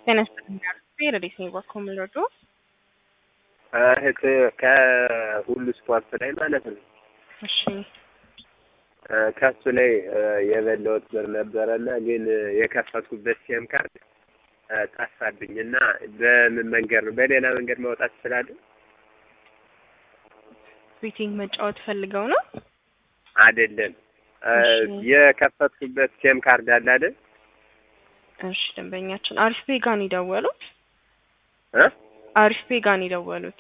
ጤና ይስጥልኝ አርፌ ረዴት ነኝ ባኮ ምልወዱ እህት ከሁሉ ስፖርት ላይ ማለት ነው። እሺ ከሱ ላይ የበላሁት ብር ነበረና ግን የከፈትኩበት ሲም ካርድ ጠፋብኝ እና በምን መንገድ ነው በሌላ መንገድ ማውጣት እችላለሁ? ቤቲንግ መጫወት ፈልገው ነው? አይደለም እሺ። የከፈትኩበት ሲም ካርድ አለ አይደል? እሺ ደንበኛችን አሪፍ ፔ ጋር ነው የደወሉት? እ አሪፍ ፔ ጋር ነው የደወሉት?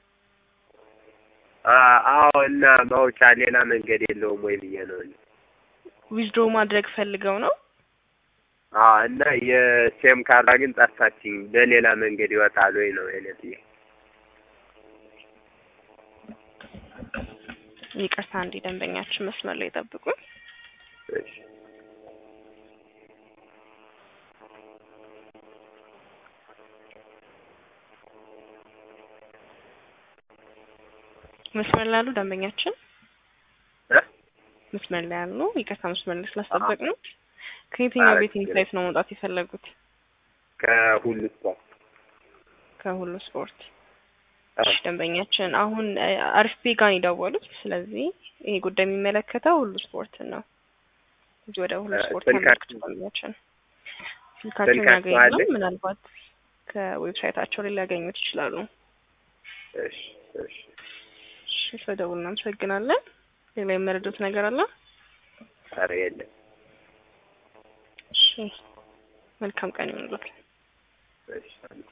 አ- አዎ እና ማውጫ ሌላ መንገድ የለውም ወይ ብዬ ነው እኔ። ዊዝድሮ ማድረግ ፈልገው ነው? አዎ እና የሲም ካርዷ ግን ጠፋችኝ። በሌላ መንገድ ይወጣል ወይ ነው የኔ ጥያቄ። ይቅርታ እንዲ ደንበኛችን መስመር ላይ ጠብቁኝ። እሺ መስመር ላይ ያሉ ደንበኛችን እ መስመር ላይ ያሉ ይቅርታ መስመር ላይ ስላስጠበቅ ነው። ከየትኛው አረ ቤቲንግ ችግር ሳይት ነው መውጣት የፈለጉት? ከሁሉ ስፖርት ከሁሉ ስፖርት። አዎ። እሺ ደንበኛችን አሁን እ፣ አሪፍ ፔ ጋር ነው የደወሉት። ስለዚህ ይሄ ጉዳይ የሚመለከተው ሁሉ ስፖርትን ነው። እዚህ ወደ ሁሉ እ፣ ስፖርት ስልካችሁ- ያመልክቱ ደንበኛችን ስልካቸውን ስልካችሁ ያገኛሉ። አለ? ምናልባት ከዌብሳይታቸው ላይ ሊያገኙት ይችላሉ። እሺ እሺ እሺ ስለደውሉ እናመሰግናለን። ሌላ የመረዱት ነገር አለ? ኧረ የለም እሺ መልካም ቀን ይሁንልዎት። እሺ